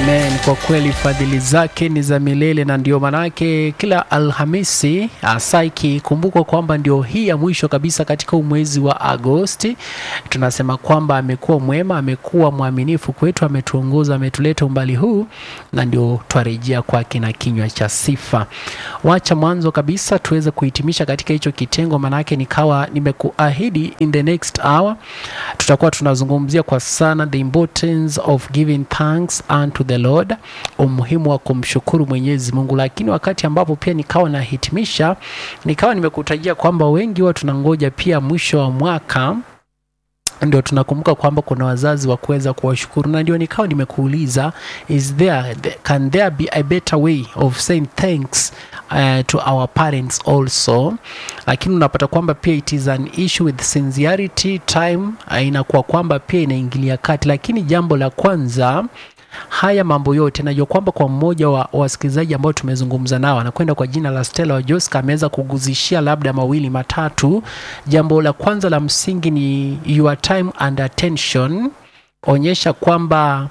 Amen. Kwa kweli fadhili zake ni za milele, na ndio manake kila Alhamisi hasa ikikumbukwa kwamba ndio hii ya mwisho kabisa katika mwezi wa Agosti, tunasema kwamba amekuwa mwema, amekuwa mwaminifu kwetu, ametuongoza, ametuleta umbali huu, na ndio twarejea kwake na kinywa cha sifa. Wacha mwanzo kabisa tuweze kuhitimisha katika hicho kitengo, manake nikawa nimekuahidi in the next hour tutakuwa tunazungumzia kwa sana the importance of giving thanks unto the Lord, umuhimu wa kumshukuru Mwenyezi Mungu. Lakini wakati ambapo pia nikawa nahitimisha, nikawa nimekutajia kwamba wengi huwa tunangoja pia mwisho wa mwaka ndio tunakumbuka kwamba kuna wazazi wa kuweza kuwashukuru, na ndio nikawa nimekuuliza is there can there be a better way of saying thanks uh, to our parents also. Lakini unapata kwamba pia it is an issue with sincerity time, uh, inakuwa kwamba pia inaingilia kati, lakini jambo la kwanza haya mambo yote najua kwamba kwa mmoja wa wasikilizaji ambao tumezungumza nao anakwenda kwa jina la Stella wa Joska ameweza kuguzishia labda mawili matatu. Jambo la kwanza la msingi ni your time and attention, onyesha kwamba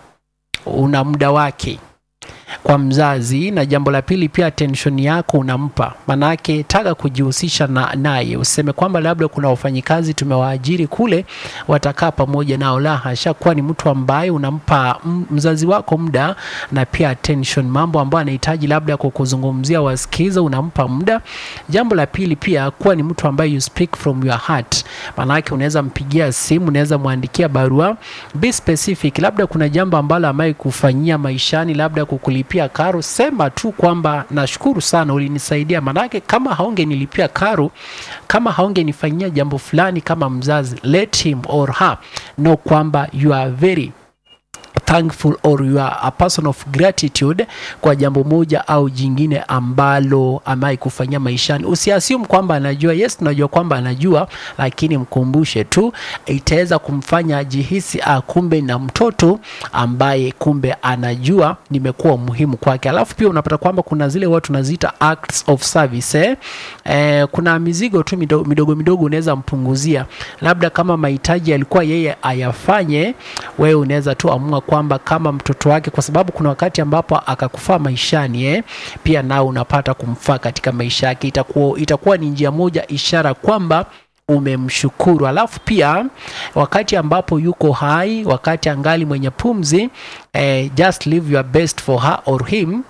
una muda wake kwa mzazi, na jambo la pili pia attention yako unampa, manake taka kujihusisha na naye. Useme kwamba labda kuna wafanyikazi tumewaajiri kule watakaa pamoja nao, la hasha, kuwa ni mtu ambaye unampa mzazi wako muda na pia attention, mambo ambayo anahitaji labda kukuzungumzia wasikiza, unampa muda. Jambo la pili pia kuwa ni mtu ambaye you speak from your heart, manake unaweza mpigia simu, unaweza mwandikia barua, be specific, labda kuna jambo ambalo amai kufanyia maishani, labda kukulipia karo, sema tu kwamba nashukuru sana ulinisaidia. Manake kama haungenilipia karo, kama haungenifanyia jambo fulani kama mzazi, let him or her know kwamba you are very thankful or you are a person of gratitude kwa jambo moja au jingine ambalo amai kufanyia maishani. Usiassume kwamba anajua. Yes, tunajua kwamba anajua, lakini mkumbushe tu, itaweza kumfanya ajihisi ah, kumbe na mtoto ambaye kumbe anajua nimekuwa muhimu kwake. Alafu pia unapata kwamba kuna zile watu tunaziita acts of service eh? Eh, kuna mizigo tu midogo midogo, midogo unaweza mpunguzia, labda kama mahitaji alikuwa yeye ayafanye, wewe unaweza tu amua kwamba kama mtoto wake, kwa sababu kuna wakati ambapo akakufaa maishani eh, pia nao unapata kumfaa katika maisha yake. Itakuwa, itakuwa ni njia moja ishara kwamba umemshukuru. Alafu pia wakati ambapo yuko hai, wakati angali mwenye pumzi eh, just live your best for her or him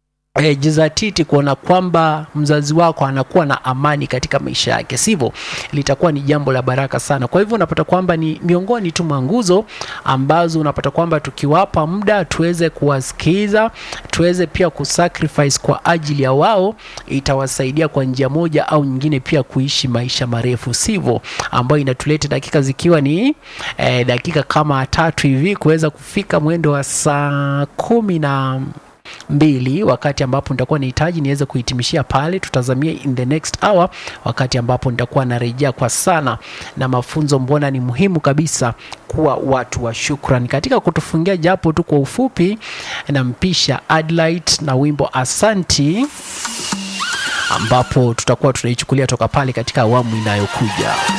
E, jizatiti kuona kwamba mzazi wako anakuwa na amani katika maisha yake, sivyo? Litakuwa ni jambo la baraka sana. Kwa hivyo unapata kwamba ni miongoni tu mwa nguzo ambazo unapata kwamba tukiwapa muda tuweze kuwasikiza, tuweze pia kusacrifice kwa ajili ya wao, itawasaidia kwa njia moja au nyingine pia kuishi maisha marefu, sivyo? Ambayo inatuleta dakika zikiwa ni e, dakika kama tatu hivi kuweza kufika mwendo wa saa kumi na mbili wakati ambapo nitakuwa nahitaji niweze kuhitimishia pale. Tutazamia in the next hour, wakati ambapo nitakuwa narejea kwa sana na mafunzo, mbona ni muhimu kabisa kuwa watu wa shukrani. Katika kutufungia japo tu kwa ufupi, nampisha Adlight na wimbo Asanti, ambapo tutakuwa tunaichukulia toka pale katika awamu inayokuja.